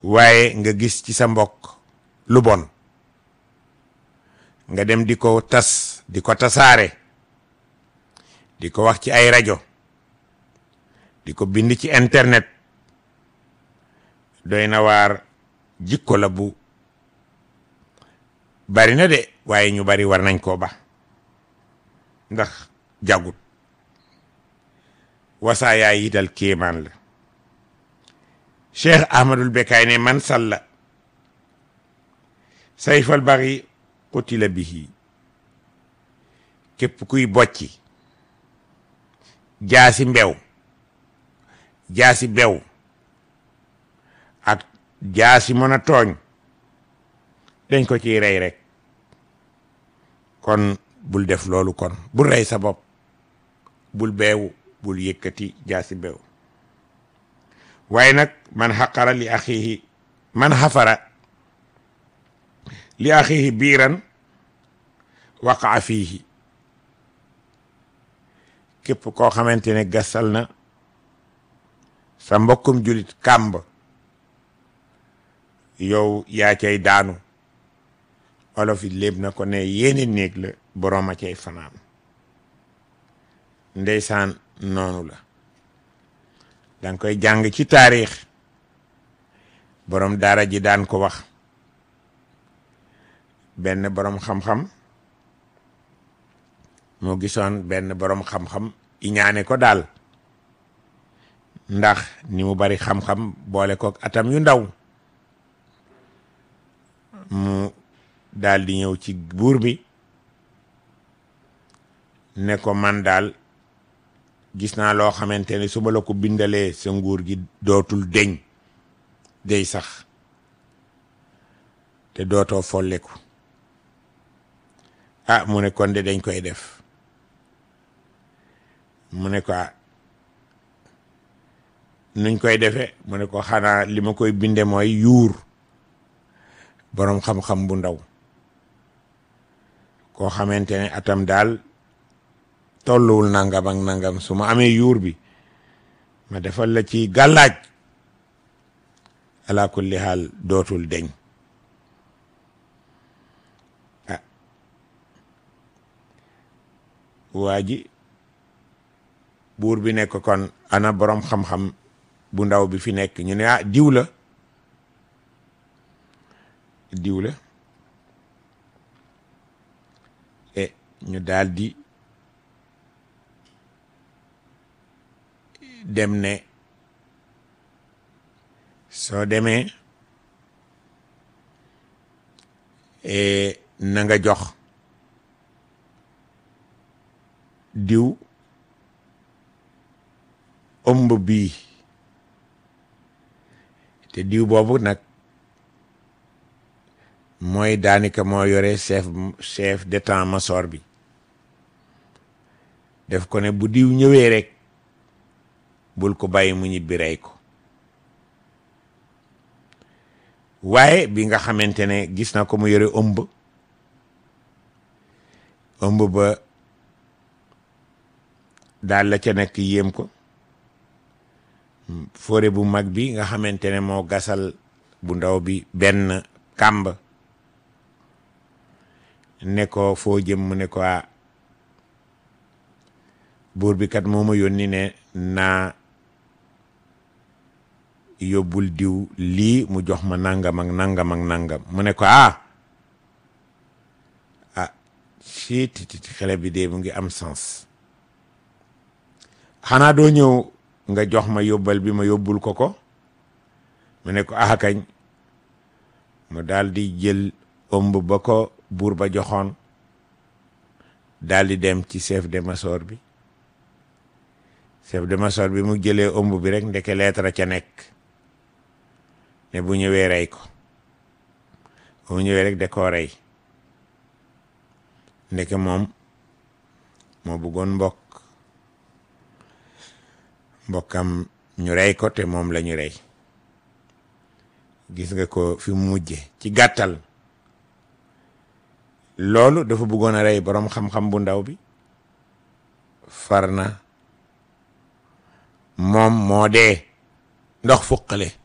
waaye nga gis ci sa mbokk lu bon nga dem di ko tas di ko tasaare di ko wax ci ay rajo di ko bind ci internet doy na waar jikko la bu bari na de waaye ñu bari war nañ koo ba ndax jagut wasaayaa yi dal kéemaan la cheikh ahmadul bekaay ne man salla sayfal bari qutila bihi képp kuy bocci jaasi mbew jaasi bew ak jaasi mën a tooñ dañ ko ciy rey rek kon bul def loolu kon bul rey sa bopp bul beewu bul yëkkati jaasi beew waaye nag man xaqara li axihi man xafara li axihi biiran waqaa fiihi képp koo xamante ne gasal na sa mbokkum julit kàmb yow yaa cay daanu olof yi léeb na ko ne yéene néeg la boroom a cay fanaan ndeysaan noonu la danga koy jàng ci taarix boroom daara ji daan ko wax benn boroom xam-xam moo gisoon benn boroom xam-xam iñaane ko daal ndax ni mu bari xam-xam boole ko atam yu ndaw mu daal di ñëw ci buur bi ne ko man daal gis naa loo xamante ne su ma la ko bindalee sa nguur gi dootul deñ day sax te dootoo folleku ah mu ne kon de dañ koy def mu ne ko nuñ koy defee mu ne ko xanaa li ma koy binde mooy yuur boroom xam-xam bu ndaw koo xamante ne atam daal tolluwul nangam ak nangam su ma amee yuur bi ma defal la ci gàllaaj ala kulli haal dootul deñ ah waa ji buur bi nekk kon ana boroom xam-xam bu ndaw bi fi nekk ñu ne ah diw la diw la e ñu daldi dem ne soo demee na nga jox diw ëmb bii te diw boobu nag mooy daanaka moo yore chef chef d'état-major bi def ko ne bu diw ñëwee rek bul ko bàyyi mu ñibbi rey ko waaye bi nga xamante ne gis na ko mu yore ëmb ëmb ba daal la ca nekk yéem ko fóore bu mag bi nga xamante ne moo gasal bu ndaw bi benn kàmb ne ko foo jëm mu ne ko buur bi kat moo ma yónni ne naa yóbbul diw lii mu jox ma nangam ak nangam ak nangam mu ne ko ah ah si titi xale bi de mu ngi am sens xanaa doo ñëw nga jox ma yóbbal bi ma yóbbul ko ko mu ne ko ah kañ mu daal di jël ëmb ba ko buur ba joxoon daal di dem ci chef d'état-major bi chef d'état-major bi mu jëlee ëmb bi rek ndeke lettre ca nekk ne bu ñëwee rey ko bu ñëwee rek da koo rey ndeke moom moo bëggoon mbokk mbokkam ñu rey ko te moom la ñu rey gis nga ko fi mu mujje ci gàttal loolu dafa bëggoon a rey boroom xam-xam bu ndaw bi far na moom moo dee ndox fuqale